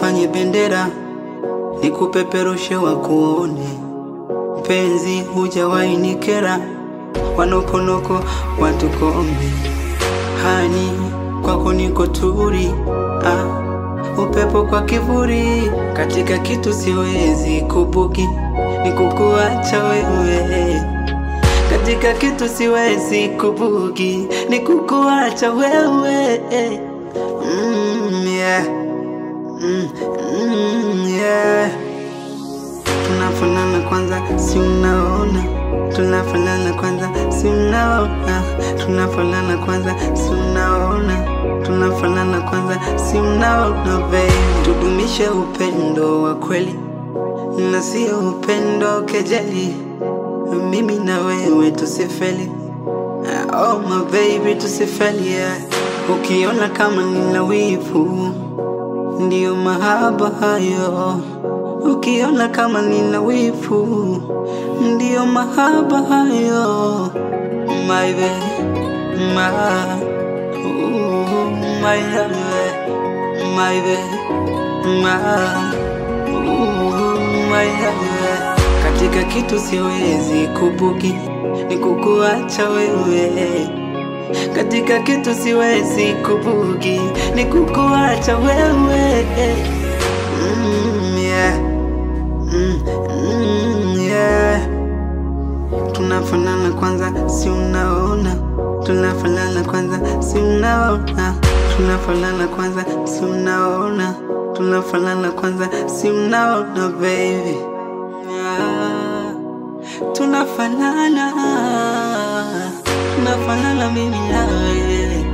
nifanye bendera nikupeperushe wakuone, penzi hujawahi nikera, wanokonoko watukombe, hani kwako niko turi ah, upepo kwa kivuli, katika kitu siwezi kubugi, nikukuacha wewe katika kitu siwezi kubugi, nikukuacha wewe mm, yeah. Mm, mm, yeah. Tunafanana kwanza, si unaona? Tunafanana kwanza, si unaona? Tunafanana kwanza, si unaona? Tunafanana kwanza, si unaona? Babe, tudumishe upendo wa kweli na sio upendo kejeli, mimi na wewe tusifeli. Oh my baby, tusifeli yeah. Ukiona kama nina wivu ndiyo mahaba hayo, ukiona kama nina wivu, ndiyo mahaba hayo. My baby, my, ooh, my baby, my baby, my, ooh, my baby. Katika kitu siwezi kubugi, ni kukuacha wewe katika kitu siwezi kubugi, ni kukuacha wewe mm, yeah. mm, mm, yeah. Tunafanana kwanza, si unaona? Tunafanana kwanza, si unaona? Tunafanana kwanza, si unaona? Tunafanana kwanza, si unaona baby yeah. Tunafanana tunafanana mimi na wewe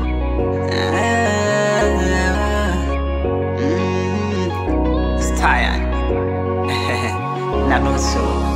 Ah, mm. Style. na nusu